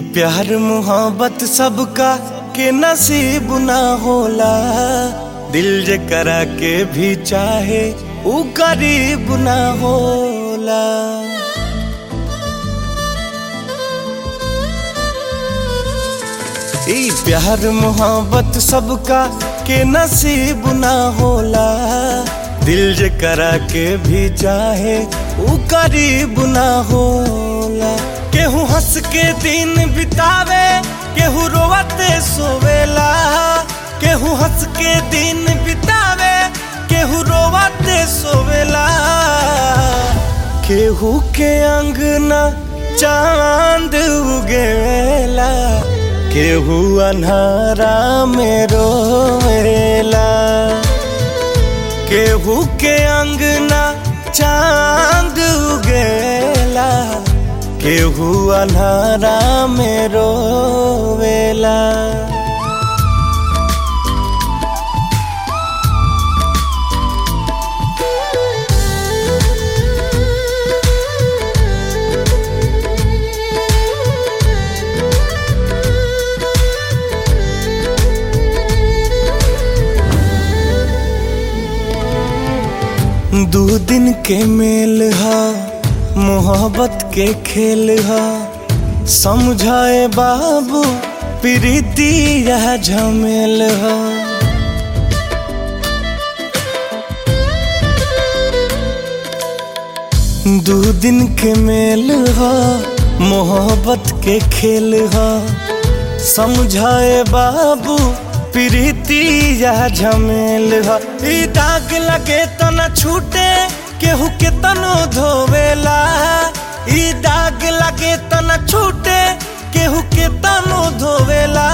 प्यार मोहब्बत सबका के नसीब ना होला दिल जे करा के भी चाहे ऊ गरीब ना होला ई प्यार मोहब्बत सबका के नसीब ना होला दिल जे करा के भी चाहे ऊ करीब ना होला केहू हंस के दिन बितावे केहू रोवते सोवेला केहू हंस के दिन बितावे केहू रोवते सोवेला केहू के अंगना चांद उगेला केहू अन्हारा में रोवेला केहू के अंगना चांद उगेला केहू अन्हारा में रोवेला दू दिन के मेल हा मोहब्बत के खेल हा समझाए बाबू प्रीति यह झमेल हा दू दिन के मेल हा मोहब्बत के खेल हा समझाए बाबू प्रीति यह झमेल हा ई दाग लगे तो न छूटे केहू के तनो धोवेला ई दाग लगे तो न छूटे केहू के तनो धोवेला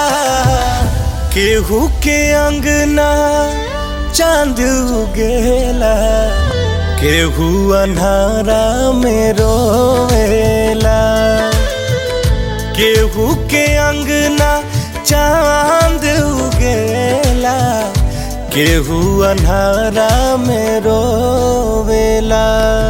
केहू के अंगना चांद उगेला केहू अन्हारा में रोवेला केहू के अंगना चांद उगेला केहू अन्हारा में रोवेला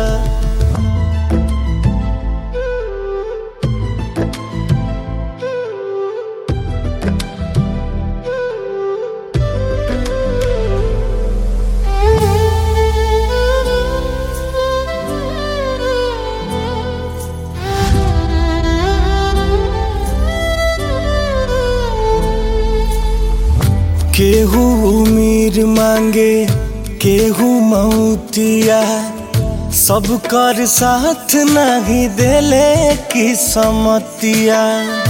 केहू उमीर मांगे केहू मौतिया सब कर साथ नहीं देले की समतिया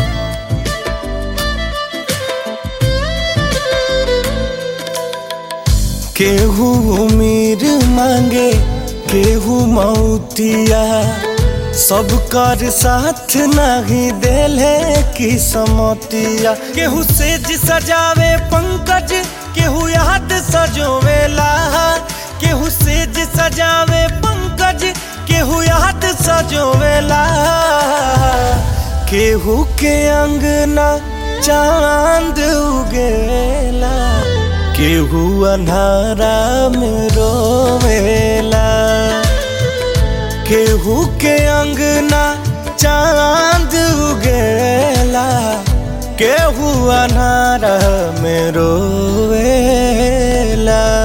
केहू उमीर मांगे केहू मौतिया सब कर साथ नहीं देले की समतिया केहू सेज सजावे पंकज केहू याद सजोवेला केहू सेज सजावे पंकज केहू याद सजोवेला केहू के अंगना चांद उगेला केहू अन्हारा में रोवेला केहू के अंगना चांद उगेला केहू अनार में रोवेला